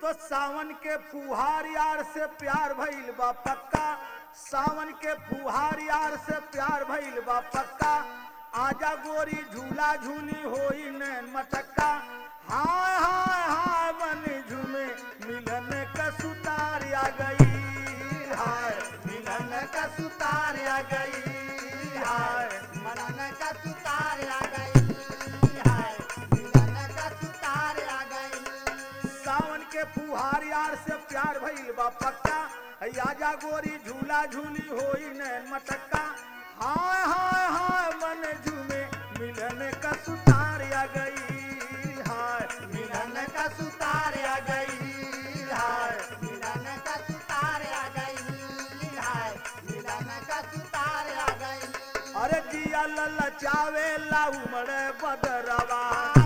तो सावन के फुहार यार से प्यार भइल बा पक्का सावन के फुहार यार से प्यार भइल बा पक्का आजा गोरी झूला झूली होई नैन मटक्का हाय हाय हाय मन झूमे मिलन का सुतार आ गई हाय मिलन का सुतार आ गई हाय मनन का सुतार आ गई हाय मिलन का सुतार आ गई सावन के फुहार यार से प्यार भइल बा पक्का है आजा गोरी झूला झूली होई नैन मटक्का हाय हाय हाय मन झूमे मिलन का सुतार आ गई हाय मिलन का सुतार आ गई हाय मिलन का सुतार आ गई हाय मिलन का सुतार आ गई अरे दिया लल चावे ला उमड़े बदरवा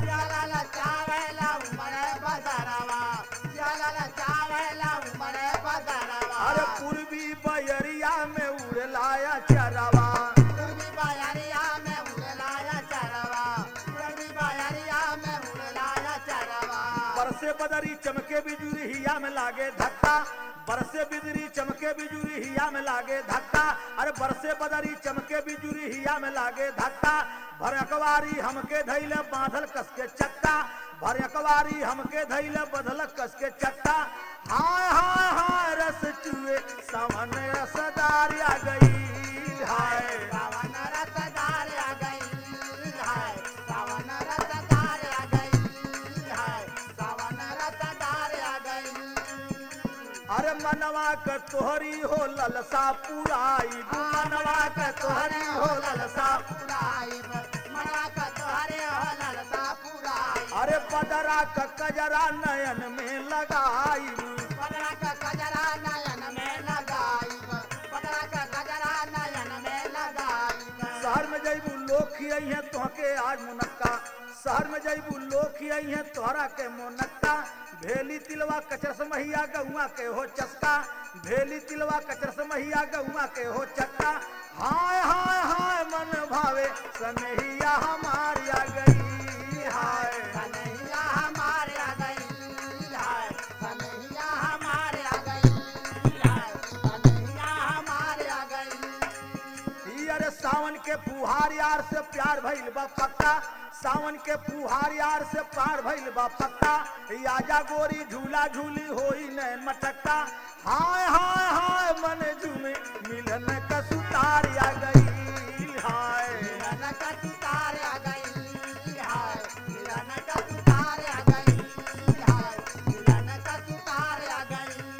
जलल चावेला उमरे बदरवा जलल चावेला उमरे बदरवा अरे पूर्वी बयरिया में उड़लाया चरवा पूर्वी बयरिया में उड़लाया चरवा पूर्वी बयरिया में उड़लाया चरवा बरसे बदरी चमके बिजुरी हिया में लागे धक्का बरसे बिजली चमके बिजुरी हिया में लागे धक्का अरे बरसे बदरी चमके बिजुरी हिया में लागे धक्का भर अकवारी हमके धैले बांधल कस के चक्का भर अकवारी हमके धैले बदल कस के चक्का हाय हाय हाय रस चुए सावन रसदार आ गई हाय सावन रसदार आ गई हाय सावन रसदार आ गई हाय सावन रसदार आ गई अरे मनवा क तोहरी हो ललसा पुराई मनवा क तोहरी हो ललसा पुराइब मना का तोहरे हो ललसा पुराइब अरे बदरा क कजरा नयन में लगाई पगड़ा का गजरा नयन में लगाइब पगड़ा का गजरा नयन में लगाइब शहर में जैबू लोग खियई है तोहके आज मुनक्का शहर में जैबू लोग खियई है तोहरा के मुनक्का भेली तिलवा कचरस महिया गहुआ के हो चस्का भेली तिलवा कचरस महिया गहुआ के हो चक्का हाय हाय हाय मन भावे सनहिया हमारी आ गई हाय कन्हैया हमारे आ गई हाय कन्हैया हमारे आ गई हाय कन्हैया हमारे आ गई ई अरे सावन के फुहार यार से प्यार भइल बा पक्का सावन के फुहार यार से प्यार भइल बा पक्का ई आजा गोरी झूला झूली होई नैन मटक्का हाय हाय हाय मन झूमे मिलन का सुतार आ गई हाय मिलन का सुतार आ गई हाय मिलन का सुतार आ गई हाय मिलन का सुतार आ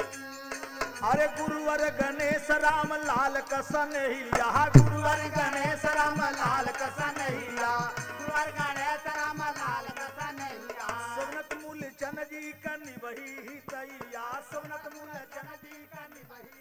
गई अरे गुरुवर गणेश राम लाल कसन हिया गुरुवर गणेश राम लाल कसन हिया